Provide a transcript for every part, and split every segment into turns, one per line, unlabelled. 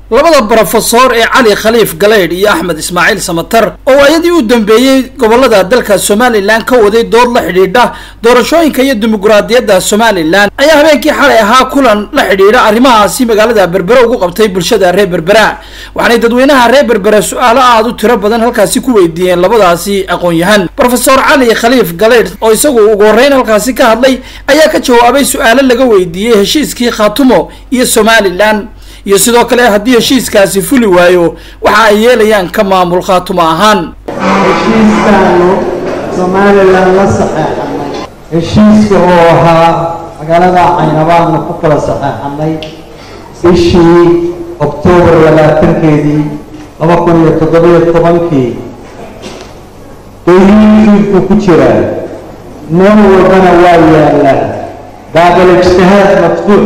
labada brofesor ee cali khaliif galeydh iyo axmed ismaaciil samatar oo waayadii u dambeeyey gobolada dalka somalilan ka waday dood la xidhiidha doorashooyinka iyo dimuquraadiyadda somalilan ayaa habeenkii xalay ahaa kulan la xidhiidha arrimahaasi magaalada berbere ugu qabtay bulshada reer berbera waxaanay dadweynaha reer berbere su-aalo aad u tiro badan halkaasi ku weydiiyeen labadaasi aqoon-yahan brofesor cali khaliif galeydh oo isagu ugu horreyn halkaasi ka hadlay ayaa ka jawaabay su-aalo laga weydiiyey heshiiskii khaatumo iyo somalilan iyo sidoo kale haddii heshiiskaasi fuli waayo waxa ay yeelayaan ka maamul khaatumo ahaan
heshiiskaanu somalilan la saxeexanay heshiiska oo ahaa magaalada caynabaanu ku kala saxeexanay bishii oktoobar labaatankeedii laba kun iyo toddobiyo tobankii dayriinkiibuu ku jiraa meel walbana waa yaalaa baabal ijtihaad maftuux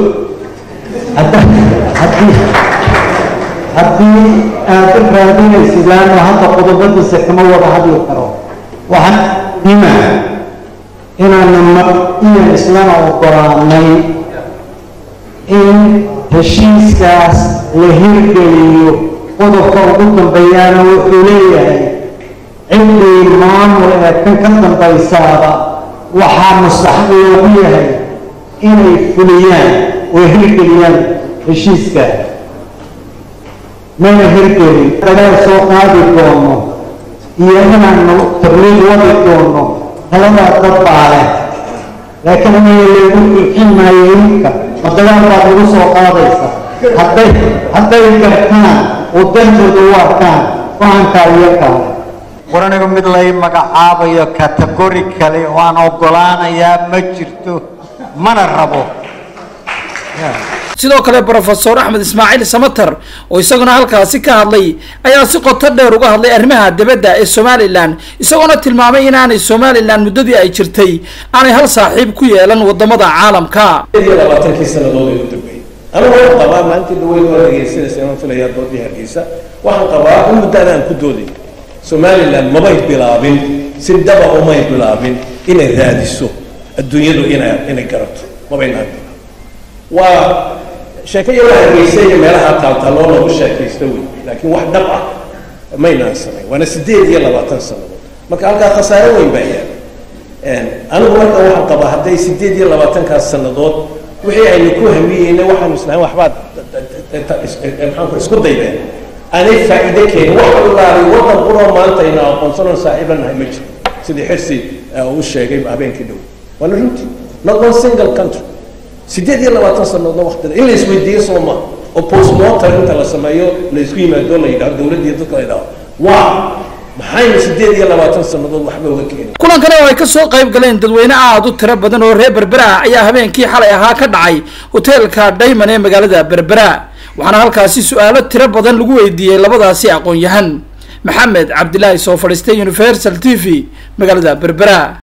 haddii haddii aad raadinaysid laanno hadda qodobadiisa kama wada hadli karo waxaan dima inaanu mar-iyan islana ogolaanay in heshiiskaas la hirgeliyo qodobka ugu dambeeyaana wuxuu leeyahay ciddii maamul ee kan ka dambaysaaba waxaa mustaxaq loogu yahay inay fuliyaan oo hirgeliyaan heshiiska mana hirgelin dagaal soo qaadi doono iyo inaanu tabliiq wadi doono taladaa dad baa leh laakiin anaga lagu ilxin maayo iminka ma dagaal baad lagu soo qaadaysa hadday hadday gartaan oo dantooda u arkaan go-aankaa iyakaa war anigu mid lay magacaabayo kategori kale oo aan ogolaanayaa ma jirto mana rabo
sidoo kale brofesor axmed ismaaciil samatar oo isaguna halkaasi ka hadlay ayaa si qoto dheer uga hadlay arrimaha dibadda ee somalilan isagoona tilmaamay inaanay somalilan muddadii ay jirtay aanay hal saaxiib ku yeelan wadamada caalamka
iyo labaatankii sanadood ee u dambeeyey anigu waxaan qabaa maalintii dhaweyn waa dhegeysanaysa inaan filayaa doodii hargeysa waxaan qabaa in muddaada aan ku dooday somalilan mabay bilaabin si dhaba umay bilaabin inay raadiso adduunyadu inay inay garato mabaynaan waa sheeko yaro hargeysa iyo meelaha taaltaaloo lagu sheekaysta wey laakiin wax dhab ah maynaan samayn waana sideed iyo labaatan sannadood marka halkaa khasaare weyn baa yaala anigu marka waxaan qabaa hadday sideed iyo labaatankaas sannadood wixii aynu ku hamiyeyna waxaanu islahayn waxbaad maxaanku isku daydeen aanay faa'iide keenin wax wallaahi waddan quroo maanta aynu aqoonsanon saaxiiba nahay ma jiro sidii xirsi uu sheegay habeenkii dhow waana runtii not one single country sideed iyo labaatan sannadoodna waqtida in la isweydiiyo soo ma oo postmortem inta la sameeyo la isku yimaado la yidhaho dowladda iyo dadka la yidhaho waa maxaynu sideed iyo labaatan sannadood waxba uga keenin
kulankani oo ay kasoo qayb galeen dadweyne aad u tiro badan oo reer berbera ah ayaa habeenkii xalay ahaa ka dhacay hoteelka dayman ee magaalada berbera waxaana halkaasi su-aalo tiro badan lagu weydiiyey labadaasi aqoon-yahan maxamed cabdilaahi soo fadhiistay universal t v magaalada berbera